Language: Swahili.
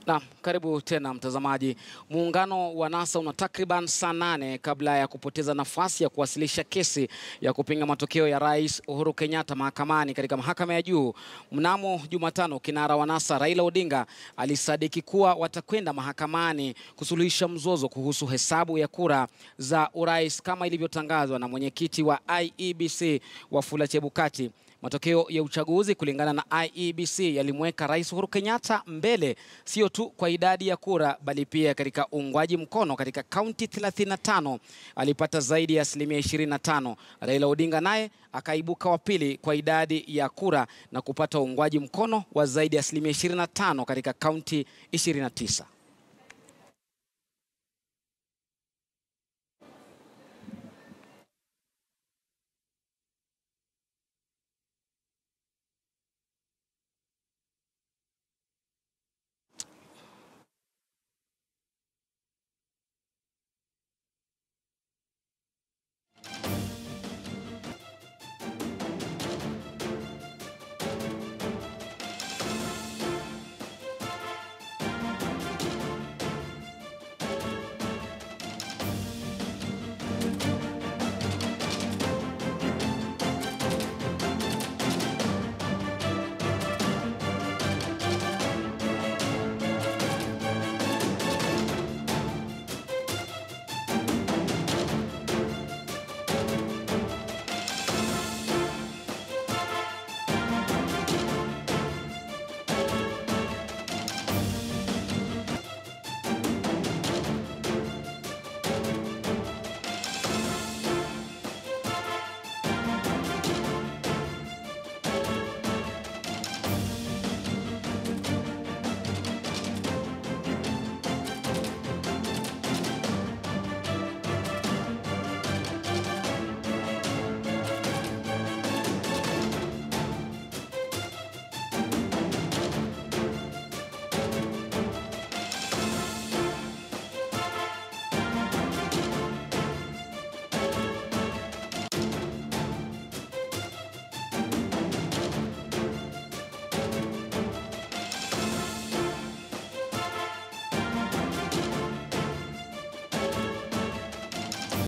Na karibu tena mtazamaji. Muungano wa NASA una takriban saa nane kabla ya kupoteza nafasi ya kuwasilisha kesi ya kupinga matokeo ya Rais Uhuru Kenyatta mahakamani katika mahakama ya juu. Mnamo Jumatano, kinara wa NASA Raila Odinga alisadiki kuwa watakwenda mahakamani kusuluhisha mzozo kuhusu hesabu ya kura za urais kama ilivyotangazwa na mwenyekiti wa IEBC Wafula Chebukati. Matokeo ya uchaguzi kulingana na IEBC yalimweka Rais Uhuru Kenyatta mbele sio tu kwa idadi ya kura bali pia katika uungwaji mkono. Katika kaunti 35 alipata zaidi ya asilimia 25. Raila Odinga naye akaibuka wa pili kwa idadi ya kura na kupata uungwaji mkono wa zaidi ya asilimia 25 katika kaunti 29.